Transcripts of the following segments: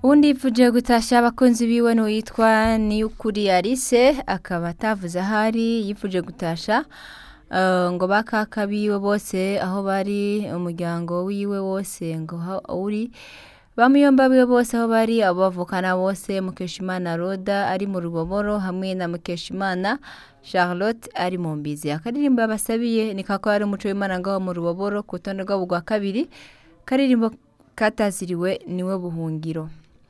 uwundi yifuje gutasha abakunzi biwe n'uwitwa niyukuri Alice akaba atavuze ahari yifuje gutasha eh, ngo bakaka biwe bose aho bari umuryango wiwe wose ngo aho uri bamuyomba biwe bose aho bari abo bavukana bose mukeshimana roda ari mu ruboboro hamwe na mukeshimana charlotte ari mu mbizi akaririmbo yabasabiye ni kako ari umuco w'imana ngaho mu ruboboro ku rutonde rwabo rwa kabiri karirimbo kataziriwe niwe buhungiro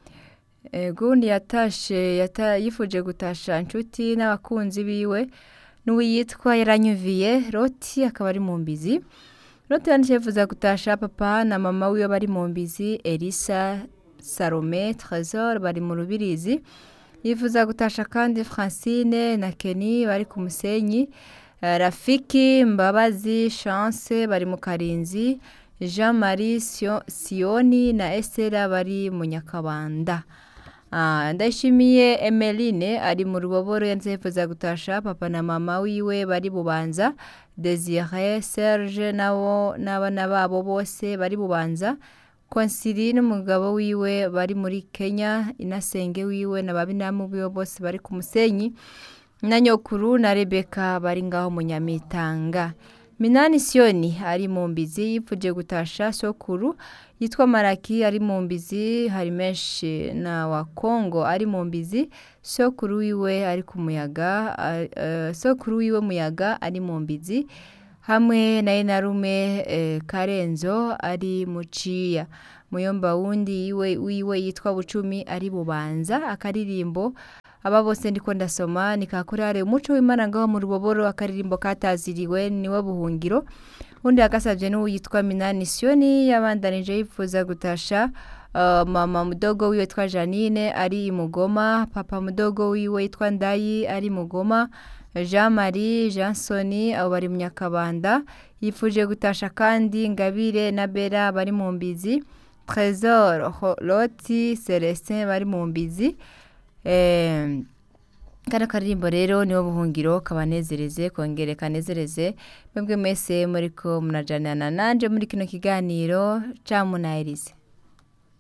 Eh, gundi yatashe yata, yifuje gutasha inshuti n'abakunzi biwe n'uwiyitwa yaranyuviye roti akaba ari mu mbizi roti yanditse yifuza gutasha papa na mama wiwe bari mu mbizi elisa salome tresor bari mu rubirizi yifuza gutasha kandi francine na keni bari ku musenyi Eh, rafiki mbabazi chance bari mu karinzi jean marie Sio- siyoni na estera bari mu nyakabanda Ah, ndashimiye emeline ari mu ruboboro yanze yifuza gutasha papa na mama wiwe bari bubanza desire serge nabo n'abana babo bose bari bubanza konsili n'umugabo wiwe bari muri kenya inasenge wiwe na babinamu biwe bose bari ku musenyi na nyokuru na rebeka bari ngaho mu nyamitanga minani siyoni ari mu mbizi yipfuje gutasha sokuru yitwa maraki ari mu mbizi hari menshi na wa kongo ari mu mbizi sokuru wiwe ari ku muyaga a- eh, sokuru wiwe muyaga ari mu mbizi hamwe na enarume eh, karenzo ari muciya muyomba wundi iwe wiwe yitwa bucumi ari bubanza akaririmbo aba bose ndiko ndasoma ni kakurare umuco w'imana ngaho mu ruboboro akaririmbo kataziriwe niwe buhungiro undi agasabye n'uwitwa minani siyoni yabandanije yifuza gutasha uh, mama mudogo wiwe yitwa janine ari i mugoma papa mudogo wiwe yitwa ndayi ari i mugoma jean marie jean soni abo bari mu nyakabanda yifuje gutasha kandi ngabire na bera bari mu mbizi tresor Ho- loti celestin bari mu mbizi Eh, kano karirimbo rero niwo buhungiro kabanezereze kongere kanezereze mwebwe mwese muriko munajanana nanje muri kino kiganiro camunahirize